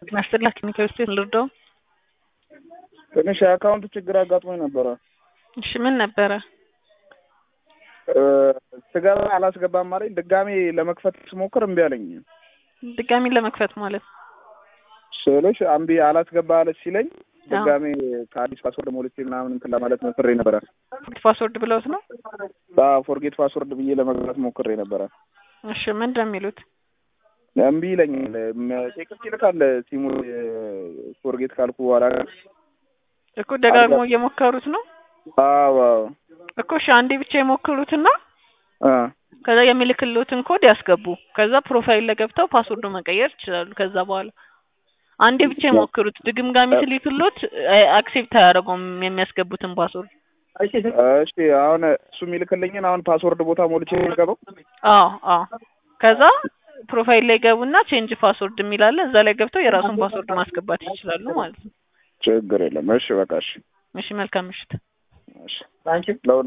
ማስተላ ክሊኒካዊ ስፔስ ልርዳው? ትንሽ የአካውንት ችግር አጋጥሞኝ ነበረ። እሺ ምን ነበረ? ስገባ አላስገባም አለኝ። ድጋሜ ለመክፈት ስሞክር እምቢ አለኝ። ድጋሚ ለመክፈት ማለት ስልሽ እምቢ አላስገባ አለች ሲለኝ ድጋሜ ከአዲስ ፓስወርድ ሞልቼ ምናምን እንትን ለማለት ሞክሬ ነበረ። ፓስወርድ ብለውት ነው? ፎርጌት ፓስወርድ ብዬ ለመግባት ሞክሬ ነበረ። እሺ ምንድን ነው የሚሉት? እምቢ ይለኛል። ቴክስት ይልካል ሲሙ ፎርጌት ካልኩ በኋላ እኮ ደጋግሞ እየሞከሩት ነው አዎ እኮ። እሺ አንዴ ብቻ የሞክሩትና አ ከዛ የሚልክልዎትን ኮድ ያስገቡ። ከዛ ፕሮፋይል ላይ ገብተው ፓስወርዱ መቀየር ይችላሉ። ከዛ በኋላ አንዴ ብቻ የሞክሩት። ድግምጋሚ ስልክልዎት አክሴፕት አያደርገውም የሚያስገቡትን ፓስወርድ። እሺ አሁን እሱ የሚልክልኝን አሁን ፓስወርድ ቦታ ሞልቼ የሚገባው አዎ አዎ። ከዛ ፕሮፋይል ላይ ገቡና ቼንጅ ፓስወርድ የሚላለ እዛ ላይ ገብተው የራሱን ፓስወርድ ማስገባት ይችላሉ ማለት ነው። ችግር የለም። እሺ በቃ እሺ እሺ መልካም ምሽት። እሺ